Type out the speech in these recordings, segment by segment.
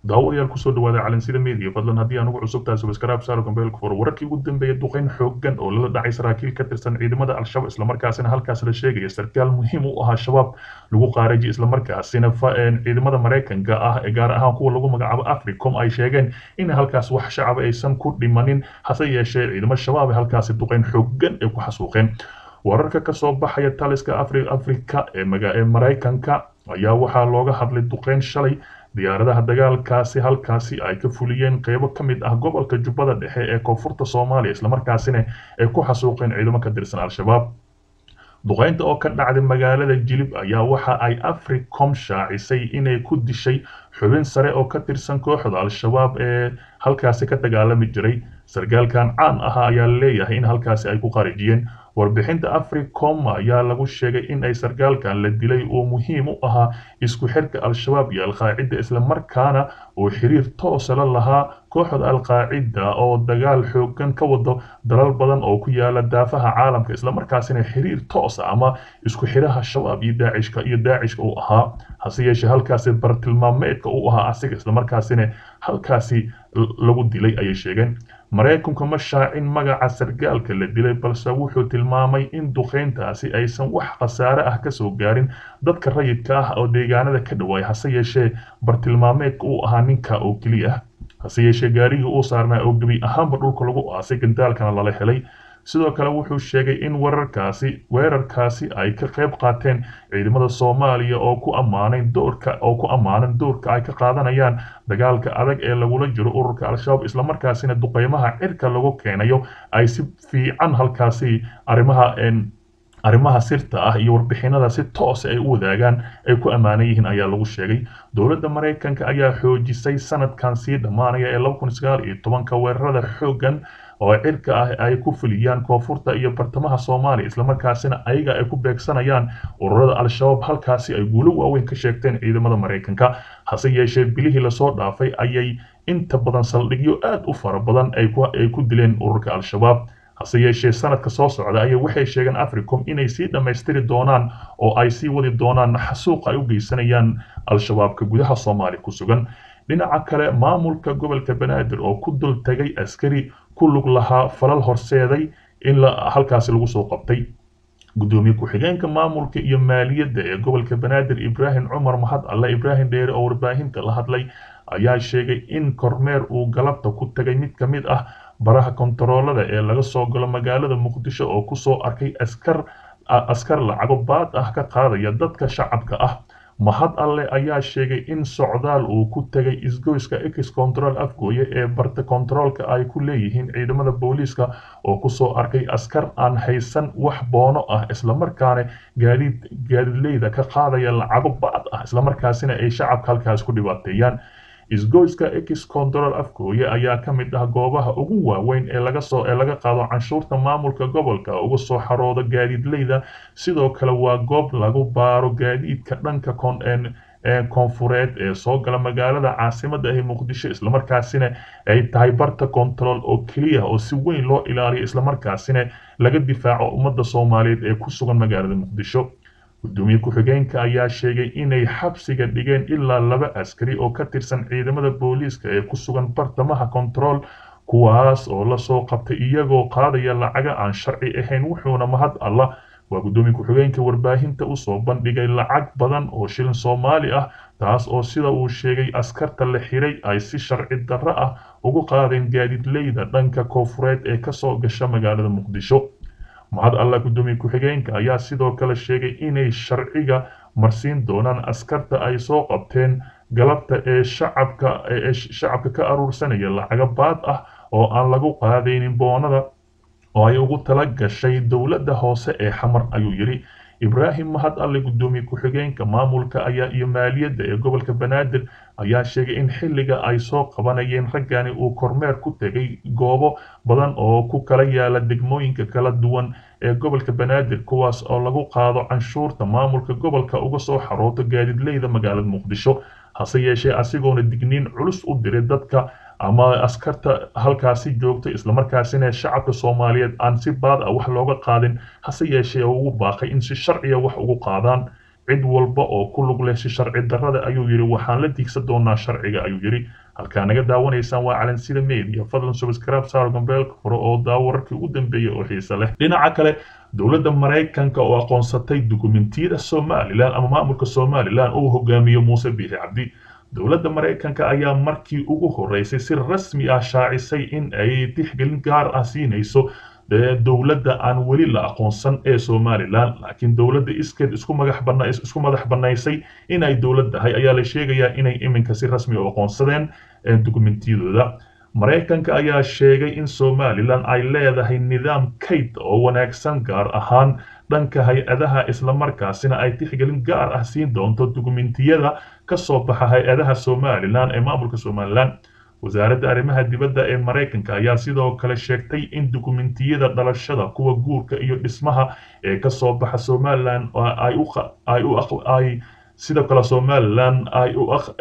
daawadayaal kusoo dhawaada calansida media fadlan haddii aan ugu cusub tahay subscribe saaro gambeelka furo wararkii ugu dambeeyay duqeyn xooggan oo lala dhacay saraakiil ka tirsan ciidamada al-shabaab islamarkaasina halkaas la sheegaya sarkaal muhiim u ahaa shabaab lagu qaaraji islamarkaasina ciidamada maraykanka ah ee gaar ahaan kuwa lagu magacaabo africom ay sheegeen in halkaas wax shacab aysan ku dhimanin hase yeeshee ciidamo shabaab ee halkaasi duqeyn xooggan ay ku xasuuqeen wararka kasoo baxaya taliska afrika ee maraykanka ayaa waxaa looga hadlay duqeyn shalay diyaaradaha dagaalkaasi halkaasi ay ka fuliyeen qeybo ka mid ah gobolka jubbada dhexe ee koonfurta soomaaliya islamarkaasina ay ku xasuuqeen ciidamo ka tirsan al-shabaab duqeynta oo ka dhacday magaalada jilib ayaa waxa ay africom shaacisay inay ku dishay xubin sare oo ka tirsan kooxda al-shabaab ee halkaasi ka dagaalami jiray sargaalkan caan ahaa ayaa leeyahay in halkaasi ay ku qarijiyeen warbixinta africom ayaa lagu sheegay in ay sargaalkan la dilay oo muhiim u ahaa isku xirka al-shabaab iyo al-qaacida islamarkaana uu xiriir toosa la lahaa kooxda al-qaacida oo dagaal xoogan ka wado dalal badan oo ku yaala daafaha caalamka islamarkaasina xiriir toosa ama isku xiraha shabaab iyo daacishka iyo daacishka uu ahaa hase yeeshee halkaasi bartilmaameedka uu ahaa asiga islamarkaasina halkaasi lagu dilay ayay sheegeen maraykanku ma shaacin magaca sargaalka la dilay balse wuxuu tilmaamay in duqeyntaasi aysan wax khasaare ah kasoo gaarin dadka rayidka ah oo deegaanada ka dhawaay hase yeeshee bartilmaameedka uu ahaa ninka oo keliya ah hase yeeshee gaarigii uu saarnaa oo gebi ahaanba dhulka lagu aasay gandaalkana lala helay sidoo kale wuxuu sheegay in wararkaasi weerarkaasi ay ka qayb qaateen ciidamada soomaaliya oo ku ammaanay doorka oo ku ammaanan doorka ay ka qaadanayaan dagaalka adag ee lagula jiro ururka al-shabaab islamarkaasina duqeymaha cirka lagu keenayo ay si fiican halkaasi arrimaha arrimaha sirta ah iyo warbixinada si toos ay u wadaagaan ay ku ammaanan yihiin ayaa lagu sheegay dowladda maraykanka ayaa xoojisay sanadkan sii dhammaanaya ee laba kun sagaal iyo tobanka weerarada xooggan oo cirka ah ay ku fuliyaan koonfurta iyo bartamaha soomaaliya islamarkaasina ayaga ay ku beegsanayaan ururada al-shabaab halkaasi ay guulo waaweyn ka sheegteen ciidamada maraykanka hase yeeshee bilihii lasoo dhaafay ayay inta badan saldhigyo aad u fara badan ay ku dileen ururka al-shabaab hase yeeshee sanadka soo socda ayaa waxay sheegeen africom inay sii dhammaystiri doonaan oo ay sii wadi doonaan xasuuq ay u geysanayaan al-shabaabka gudaha soomaaliya ku sugan dhinaca kale maamulka gobolka banaadir oo ku dul tagay askari ku lug lahaa falal horseeday in halkaasi lagu soo qabtay gudoomiye ku-xigeenka maamulka iyo maaliyadda ee gobolka banaadir ibraahim cumar mahad alle ibraahim dheere oo warbaahinta la hadlay ayaa sheegay in kormeer uu galabta ku tagay mid ka mid ah baraha kontaroolada ee laga soo galo magaalada muqdisho oo kusoo arkay askar askar lacago baad ah ka qaadaya dadka shacabka ah mahad alle ayaa sheegay in socdaal uu ku tegay isgoyska ex control afgooye ee barta kontaroolka ay ku leeyihiin ciidamada booliiska oo kusoo arkay askar aan haysan wax boono ah islamarkaana gaadiid gaadiidleyda ka qaadaya lacago bacd ah islamarkaasina ay shacabka halkaas ku dhibaateeyaan isgoyska ex control afgooye ayaa ka mid ah goobaha ugu waaweyn ee laga soo ee laga qaado canshuurta maamulka gobolka uga soo xarooda gaadiidleyda sidoo kale waa goob lagu baaro gaadiidka dhanka koonfureed ee soo gala magaalada caasimada ah muqdisho islamarkaasina ay tahay barta control oo keliya oo si weyn loo ilaaliyo islamarkaasina laga difaaco ummadda soomaaliyeed ee ku sugan magaalada muqdisho gudoomiye ku-xigeenka ayaa sheegay inay xabsiga dhigeen ilaa laba askari oo ka tirsan ciidamada booliiska ee ku sugan bartamaha kontarool kuwaas oo lasoo qabtay iyagoo qaadaya lacaga aan sharci ahayn wuxuuna mahad allah waa gudoomiye ku-xigeenka warbaahinta usoo bandhigay lacag badan oo shilin soomaali ah taas oo sida uu sheegay askarta la xiray ay si sharci darro ah ugu qaadeen gaadiidleyda dhanka koonfureed ee kasoo gasha magaalada muqdisho mahad alla gudoomiye ku-xigeenka ayaa sidoo kale sheegay inay sharciga marsiin doonaan askarta ay soo qabteen galabta ee shacabka ee shacabka ka aruursanaya lacaga baad ah oo aan lagu qaadaynin boonada oo ay ugu tala gashay dowladda hoose ee xamar ayuu yidhi ibraahim mahad alle gudoomiye ku-xigeenka maamulka ayaa iyo maaliyadda ee gobolka banaadir ayaa sheegay in xilliga ay soo qabanayeen raggani uu kormeer ku tegay goobo badan oo ku kala yaala degmooyinka kala duwan ee gobolka banaadir kuwaas oo lagu qaado canshuurta maamulka gobolka uga soo xarooto gaadiidleyda magaalada muqdisho hase yeeshee asigoona digniin culus u diray dadka ama askarta halkaasi joogta islamarkaasina shacabka soomaaliyeed aan si baad ah wax looga qaadin hase yeeshee ugu baaqay in si sharciya wax ugu qaadaan cid walba oo ku lug leh si sharci darrada ayuu yidhi waxaan la diigsan doonaa sharciga ayuu yidhi halkaa naga daawanaysaan waa calansida media fadlan subscribe saar gambeelka furo oo daawo wararkii ugu dambeeyay oo xiise leh dhinaca kale dowladda maraykanka oo aqoonsatay dukumentiyada somalilan ama maamulka somalilan uu hogaamiyo muuse biixi cabdi dowladda maraykanka ayaa markii ugu horeysay si rasmi ah shaacisay in ay tixgelin gaar ah siinayso dowladda aan weli la aqoonsan ee somalilan laakiin dowladda iskeed isku madax bana isku madax banaysay inay dowlad tahay ayaa la sheegayaa inay iminka si rasmi u aqoonsadeen dukumentiyadooda maraykanka ayaa sheegay in somalilan ay leedahay nidaam kayd oo wanaagsan gaar ahaan dhanka hay-adaha islamarkaasina ay tixgelin gaar ah siin doonto dukumentiyada ka soo baxa hay-adaha somalilan ee maamulka somalilan wasaaradda arrimaha dibadda ee maraykanka ayaa sidoo kale sheegtay in dukumentiyada dhalashada kuwa guurka iyo dhismaha ee ka soo baxa somalilan ay sidoo kale somalilan ay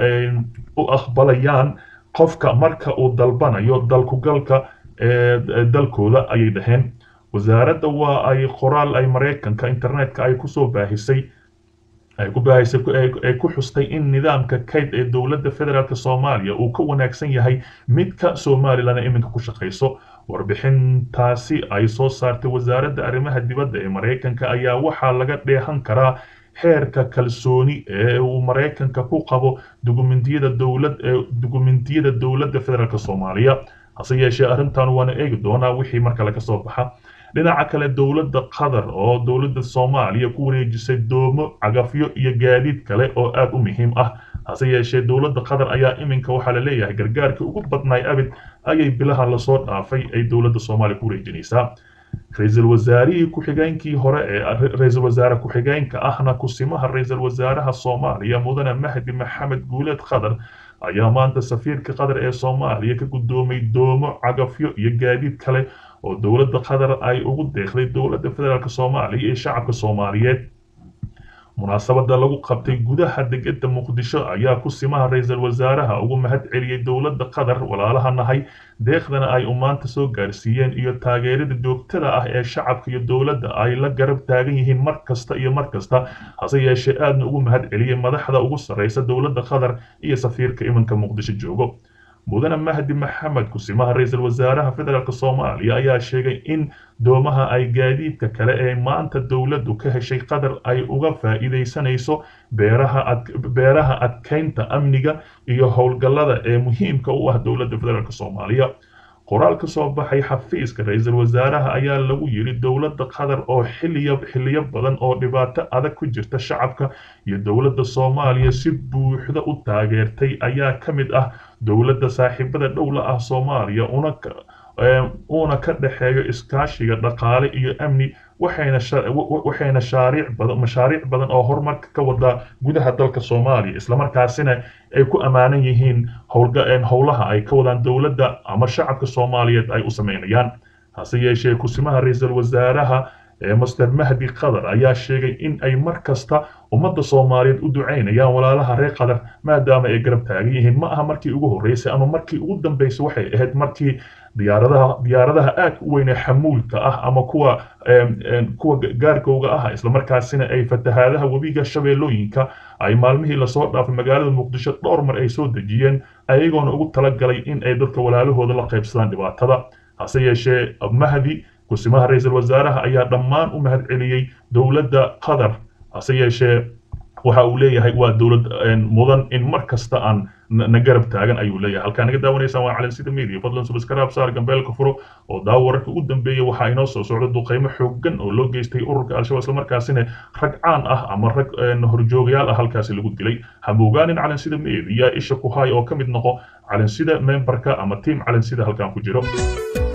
u aqbalayaan qofka marka uu dalbanayo dalkugalka dalkooda ayay dhaheen wasaaradda waa ay qoraal ay maraykanka internetka ay kusoo baahisay ay ku baahisay ay ku xustay in nidaamka kayd ee dowladda federaalk soomaaliya uu ka wanaagsan yahay midka somalilan ee iminka ku shaqayso warbixintaasi ay soo saartay wasaaradda arrimaha dibadda ee maraykanka ayaa waxaa laga dheehan karaa heerka kalsooni ee uu maraykanka ku qabo dukumentiyada dowlad ee dukumentiyada dowladda federaalk soomaaliya hase yeeshee arrintan waana eegi doonaa wixii marka laga soo baxa dhinaca kale dowladda qatar oo dowladda soomaaliya ku wareejisay doomo cagafyo iyo gaadiid kale oo aad u muhiim ah hase yeeshee dowladda qatar ayaa iminka waxaa la leeyahay gargaarkii ugu badnaay abid ayay bilaha lasoo dhaafay ay dowladda soomaaliya ku wareejinaysaa ra-iisul wasaarihii ku-xigeenkii hore ee ra-iisul wasaare ku-xigeenka ahna kusimaha ra-iisul wasaaraha soomaaliya mudane mahdi maxamed guuleed qatar ayaa maanta safiirka qatar ee soomaaliya ka guddoomay doomo cagafyo iyo gaadiid kale oo dowladda qatar ay ugu deeqday dowladda federaalk soomaaliya iyo shacabka soomaaliyeed munaasabada lagu qabtay gudaha degedda muqdisho ayaa kusimaha ra-iisul wasaaraha ugu mahad celiyey dowladda qatar walaalaha nahay deeqdana ay u maanta soo gaarsiiyeen iyo taageerada joogtada ah ee shacabka iyo dowladda ay la garab taagan yihiin mar kasta iyo mar kasta hase yeeshee aadna ugu mahad celiyey madaxda ugu sarreysa dowladda qatar iyo safiirka iminka muqdisho joogo mudane mahdi maxamed kusimaha ra-iisul wasaaraha federaalk soomaaliya ayaa sheegay in doomaha ay gaadiidka kale ee maanta dowladdu ka heshay qatar ay uga faa'iidaysanayso beeraha adkaynta amniga iyo howlgallada ee muhiimka u ah dowladda federaalk soomaaliya qoraal ka soo baxay xafiiska ra-iisul wasaaraha ayaa lagu yidhi dowladda qatar oo xiliya xiliyo badan oo dhibaato adag ku jirta shacabka iyo dowladda soomaaliya si buuxda u taageertay ayaa ka mid ah dowladda saaxiibada dhowla ah soomaaliya una uuna ka dhexeeyo iskaashiga dhaqaale iyo amni waxayna shaariic badan mashaariic badan oo horumarka ka wada gudaha dalka soomaaliya islamarkaasina ay ku ammaanan yihiin howlaha ay ka wadaan dowladda ama shacabka soomaaliyeed ay u sameynayaan hase yeeshee kusimaha ra-iisul wasaaraha master mahdi qatar ayaa sheegay in ay mar kasta ummadda soomaaliyeed u ducaynayaan walaalaha reer qatar maadaama ay garab taagan yihiin ma aha markii ugu horreysay ama markii ugu dambeysay waxay ahayd markii diyaaradaha diyaaradaha aadka u weyn ee xamuulka ah ama kuwa kuwa gaargowga ah islamarkaasina ay fatahaadaha webiga shabeellooyinka ay maalmihii lasoo dhaafay magaalada muqdisho dhowr mar ay soo dejiyeen ayagoona ugu talagalay in ay dadka walaalahooda la qaybsadaan dhibaatada hase yeeshee mahdi kusimaha ra-iisul wasaaraha ayaa dhammaan u mahad celiyey dowladda qatar hase yeeshee waxa uu leeyahay waa dowlad mudan in mar kasta aan na garab taagan ayuu leeyahay halkaa naga daawanaysaan waa calansida media fadlan subscribe saar gambeelka furo oo daawo wararka ugu dambeeya waxaa inoo soo socda duqeymo xooggan oo loo geystay ururka al-shabaab islamarkaasina rag caan ah ama rag horjoogayaal ah halkaasi lagu dilay hamogaanin calansida media isha ku hay oo ka mid noqo calansida memberka ama tiam calansida halkan ku jiro